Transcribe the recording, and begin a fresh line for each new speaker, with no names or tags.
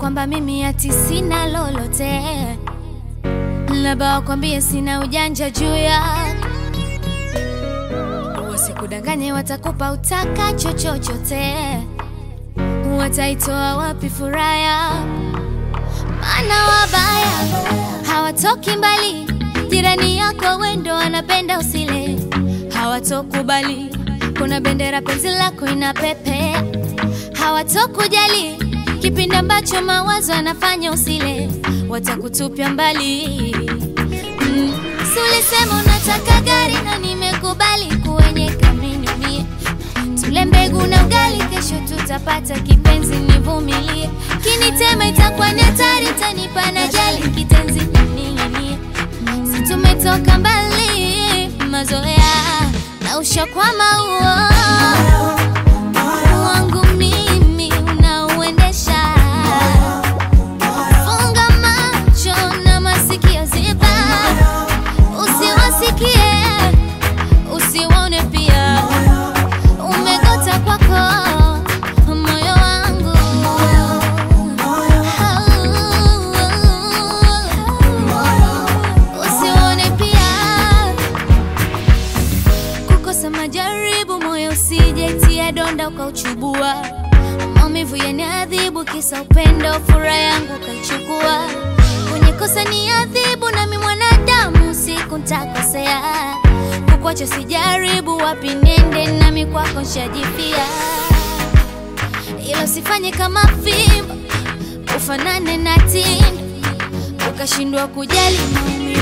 kwamba mimi ati sina lolote, labda wakwambie sina ujanja juu yako, wasikudanganye, watakupa utakacho chochote, wataitoa wapi furaha yako? Maana wabaya hawatoki mbali, jirani yako wendo wanapenda usile, hawatokubali kuna bendera penzi lako inapepea, hawatokujali kipindi ambacho mawazo yanafanya usile, watakutupia mbali. Mm, si ulisema unataka gari na nimekubali kuenyeka mimi mie, tule mbegu na ugali, kesho tutapata kipenzi, nivumilie. Kinitema itakuwa ni hatari, tanipa na jali kitenzi ning'inie, si tumetoka mbali, mazoea na ushakwama huo wangu mimi unauendesha. Funga macho na masikio ziba, usiwasikie usiwaone pia, umegota kwako moyo wangu usiwaone pia kukosa majaribu, moyo usijaitia donda ukauchubua. Maumivu yaniadhibu, kisa upendo, furaha yangu ukaichukua. Kwenye kosa ni adhibu, nami mwanadamu, siku ntakosea. Kukwacha sijaribu, wapi nende, nami kwako nshajipia. Ila usifanye kama fimbo, ufanane na tindo, ukashindwa kujali maumivu